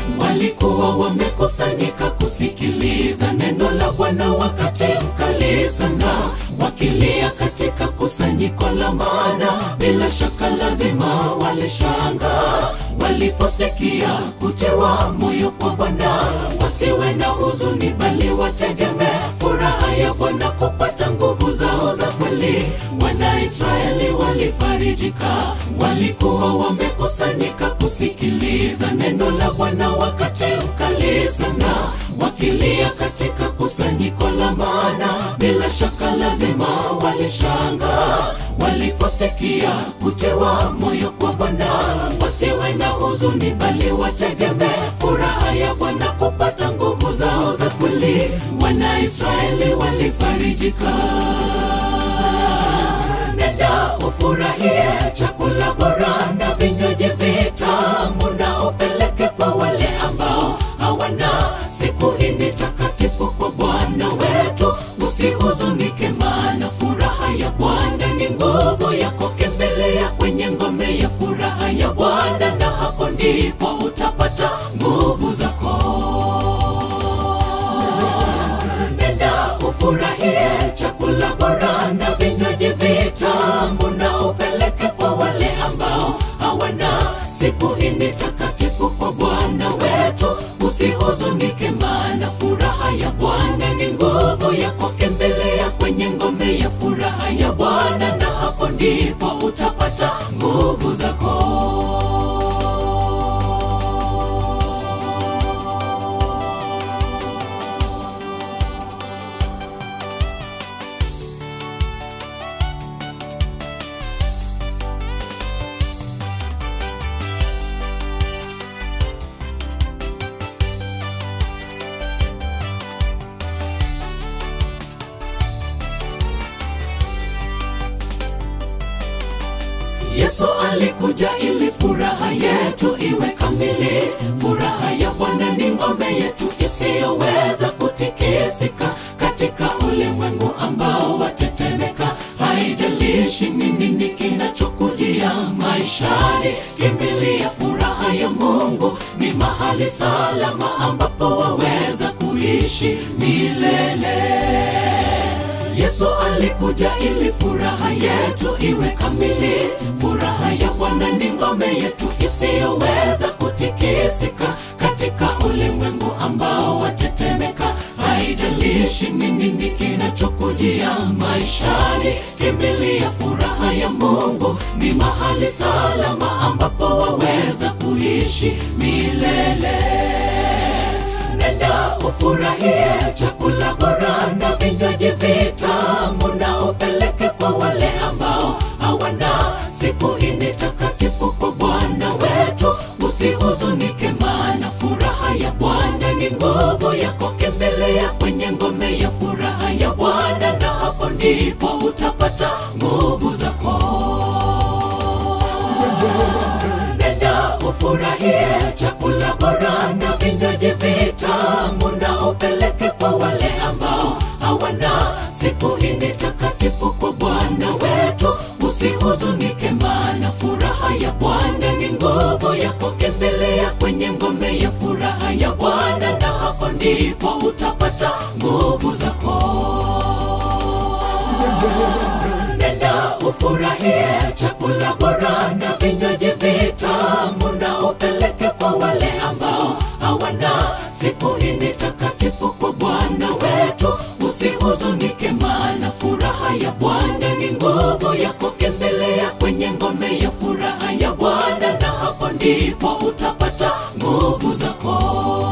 walikuwa wamekusanyika kusikiliza neno la Bwana wakati mkali sana, wakilia katika kusanyiko la maana, bila shaka lazima walishanga waliposikia kutewa moyo kwa Bwana, wasiwe na huzuni, bali wategemee furaha ya Bwana kupata nguvu zao za kweli. Wanaisraeli walifarijika, walikuwa wamekusanyika kusikiliza neno la Bwana wakati mkali sana, wakilia katika kusanyiko la maana, bila shaka lazima walishanga waliposikia kutewa moyo kwa Bwana, wasiwe na huzuni, bali wategemee furaha ya Bwana kupata nguvu zao za kweli. Wanaisraeli walifarijika. Nenda ufurahie chakula bora na vinywaji vitamu, na upeleke kwa wale ambao hawana. Siku hii ni takatifu kwa Bwana wetu, usihuzunike, maana furaha ya Bwana ni nguvu yako. Kembelea kwenye ngome ya furaha ya Bwana, na hapo ndipo utapata nguvu zako. Nenda ufurahie chakula bora na vinywaji vitamu, na upeleke kwa wale ambao hawana. Siku hii ni takatifu kwa Bwana wetu, usihuzunike, maana furaha ya Bwana ni nguvu yako. Kembelea kwenye ngome ya furaha ya Bwana, na hapo ndipo utapata nguvu zako. Yesu alikuja ili furaha yetu iwe kamili. Furaha ya Bwana ni ngome yetu isiyoweza kutikisika katika ulimwengu ambao watetemeka. Haijalishi ni nini kinachokujia maishani, kimbilia furaha ya Mungu. Ni mahali salama ambapo waweza kuishi milele. Yesu alikuja ili furaha yetu iwe kamili. Furaha ya Bwana ni ngome yetu isiyoweza kutikisika katika ulimwengu ambao watetemeka. Haijalishi ni nini kinachokujia maishani, kimbilia furaha ya Mungu. Ni mahali salama ambapo waweza kuishi milele. Nenda ufurahie chakula bora na vinywaji vitamu, na upeleke kwa wale ambao hawana. Siku hii ni takatifu kwa Bwana wetu, usihuzunike, maana furaha ya Bwana ni nguvu yako. Kembelea kwenye ngome ya furaha ya Bwana, na hapo ndipo utapata nguvu zako. Nenda ufurahie chakula bora na vinywaji vitamu, na upeleke kwa wale ambao hawana. Siku hii ni takatifu kwa Bwana wetu, usihuzunike, maana furaha ya Bwana ni nguvu yako. Kembelea kwenye ngome ya furaha ya Bwana, na hapo ndipo utapata nguvu zako. Nenda ufurahie chakula bora na vinywaji vitamu, na upeleke kwa wale ambao hawana. Siku hii ni takatifu kwa Bwana wetu, usihuzunike, maana furaha ya Bwana ni nguvu yako. Kembelea kwenye ngome ya furaha ya Bwana, na hapo ndipo utapata nguvu zako.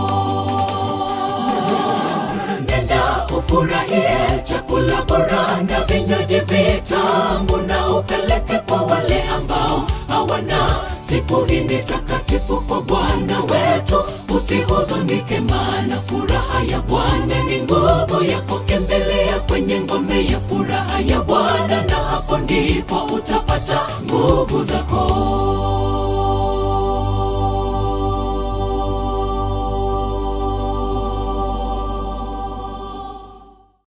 Nenda ufurahie chakula bora na vinywaji vitamu, na upeleke kwa wale ambao hawana. Siku hii ni takatifu kwa Bwana wetu, usihuzunike, maana furaha ya Bwana ni nguvu yako. Kembelea kwenye ngome ya furaha ya Bwana, na hapo ndipo utapata nguvu zako.